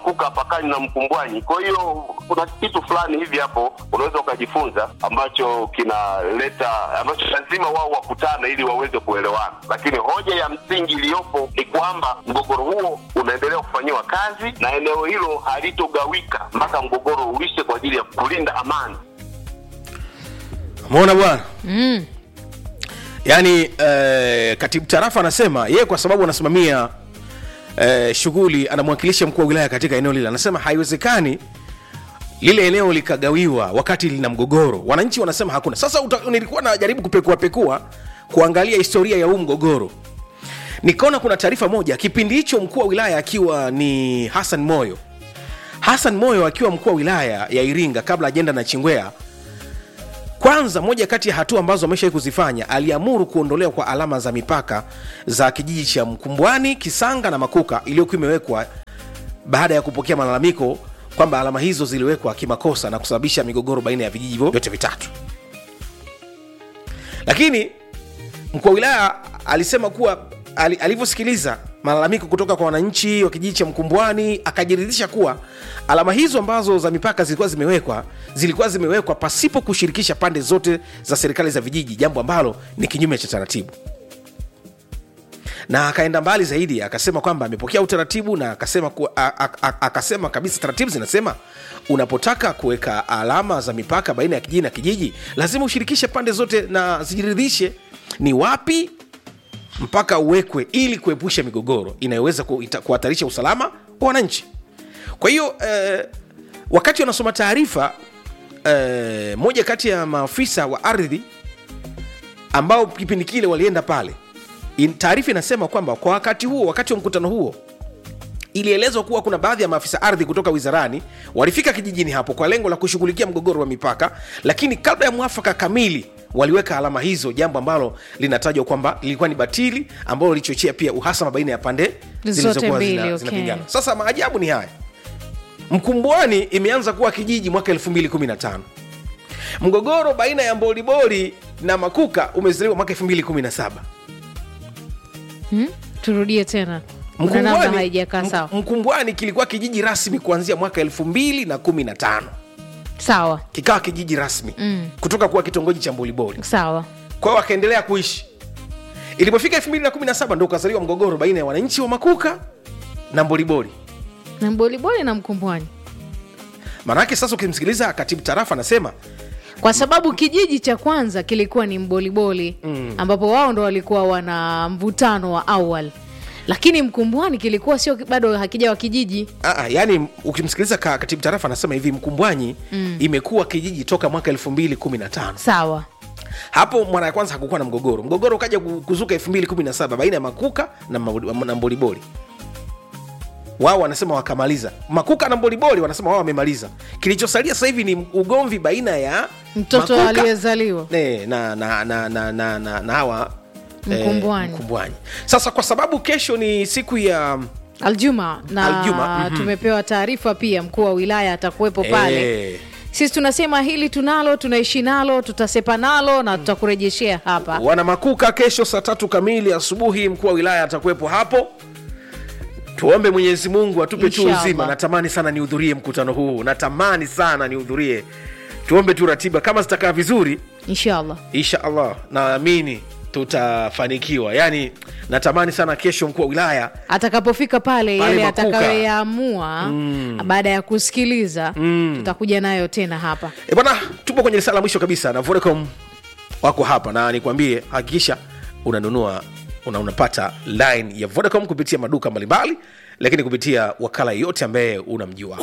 Makuka hapakani na Mkumbwanyi. Kwa hiyo kuna kitu fulani hivi hapo unaweza ukajifunza ambacho kinaleta ambacho lazima wao wakutane ili waweze kuelewana, lakini hoja ya msingi iliyopo ni kwamba mgogoro huo unaendelea kufanyiwa kazi na eneo hilo halitogawika mpaka mgogoro uishe kwa ajili ya kulinda amani. umeona bwana mm. yaani eh, katibu tarafa anasema yeye kwa sababu anasimamia eh, shughuli anamwakilisha mkuu wa wilaya katika eneo lile anasema haiwezekani lile eneo likagawiwa wakati lina mgogoro wananchi wanasema hakuna sasa uta, nilikuwa najaribu kupekuapekua kuangalia historia ya huu mgogoro nikaona kuna taarifa moja kipindi hicho mkuu wa wilaya akiwa ni hassan moyo hassan moyo akiwa mkuu wa wilaya ya iringa kabla ajenda na chingwea kwanza moja kati ya hatua ambazo ameshawai kuzifanya aliamuru kuondolewa kwa alama za mipaka za kijiji cha mkumbwani kisanga na makuka iliyokuwa imewekwa baada ya kupokea malalamiko kwamba alama hizo ziliwekwa kimakosa na kusababisha migogoro baina ya vijiji hivyo vyote vitatu lakini mkuu wa wilaya alisema kuwa ali- alivyosikiliza malalamiko kutoka kwa wananchi wa kijiji cha mkumbwani akajiridhisha kuwa alama hizo ambazo za mipaka zilikuwa zimewekwa zilikuwa zimewekwa pasipo kushirikisha pande zote za serikali za vijiji jambo ambalo ni kinyume cha taratibu na akaenda mbali zaidi akasema kwamba amepokea utaratibu na akasema, kuwa, a, a, a, akasema kabisa taratibu zinasema unapotaka kuweka alama za mipaka baina ya kijiji na kijiji lazima ushirikishe pande zote na zijiridhishe ni wapi mpaka uwekwe ili kuepusha migogoro inayoweza kuita- kuhatarisha usalama wa wananchi kwa hiyo eh, wakati wanasoma taarifa eh, moja kati ya maafisa wa ardhi ambao kipindi kile walienda pale in- taarifa inasema kwamba kwa wakati huo wakati wa mkutano huo ilielezwa kuwa kuna baadhi ya maafisa ardhi kutoka wizarani walifika kijijini hapo kwa lengo la kushughulikia mgogoro wa mipaka lakini kabla ya mwafaka kamili waliweka alama hizo jambo ambalo linatajwa kwamba lilikuwa ni batili ambalo lilichochea pia uhasama baina ya pande zilizokuwa mbili, zina- okay. zinapingana sasa maajabu ni haya mkumbwani imeanza kuwa kijiji mwaka 215 mgogoro baina ya mboliboli na makuka umezaliwa mwaka 217 Hmm? turudie tena Kuna namna haijakaa Mk- sawa mkumbwani kilikuwa kijiji rasmi kuanzia mwaka 215 sawa kikawa kijiji rasmi Mm. kutoka kuwa kitongoji cha mboliboli sawa kwao wakaendelea kuishi ilipofika 217 ndo ukazaliwa mgogoro baina ya wananchi wa makuka na mboliboli na mboliboli na mkumbwani maanake sasa ukimsikiliza katibu tarafa anasema kwa sababu kijiji cha kwanza kilikuwa ni mboliboli mm. ambapo wao ndo walikuwa wana mvutano wa awal lakini mkumbwani kilikuwa sio bado hakijawa kijiji Aa, yani ukimsikiliza ka, katibu tarafa anasema hivi mkumbwanyi mm. imekuwa kijiji toka mwaka 215 sawa hapo mara ya kwanza hakukuwa na mgogoro mgogoro ukaja ku- kuzuka 217 baina ya makuka na, Mabuli- na mboliboli wao wanasema wakamaliza makuka na mboliboli wanasema wao wamemaliza kilichosalia sasa hivi ni ugomvi baina ya mtoto Makuka, aliyezaliwa ne, na, na, na, na, na, na, na hawa Mkumbwani. eh, mkumbwani sasa kwa sababu kesho ni siku ya aljuma na Aljuma, mhm. tumepewa taarifa pia mkuu wa wilaya atakuwepo pale eh, sisi tunasema hili tunalo tunaishi nalo tutasepa nalo na tutakurejeshea hapa wana makuka kesho saa tatu kamili asubuhi mkuu wa wilaya atakuwepo hapo tuombe mwenyezi mungu atupe tu Inshallah. uzima natamani sana nihudhurie mkutano huu natamani sana nihudhurie tuombe tu ratiba kama zitakaa vizuri inshallah insha allah naamini tutafanikiwa yaani natamani sana kesho mkuu wa wilaya atakapofika pale Pale yale Makuka. atakayoyaamua baada ya kusikiliza tutakuja nayo tena hapa e bwana tupo kwenye risala la mwisho kabisa na vodacom wako hapa na nikwambie hakikisha unanunua una unapata line ya vodacom kupitia maduka mbalimbali lakini kupitia wakala yote ambaye unamjua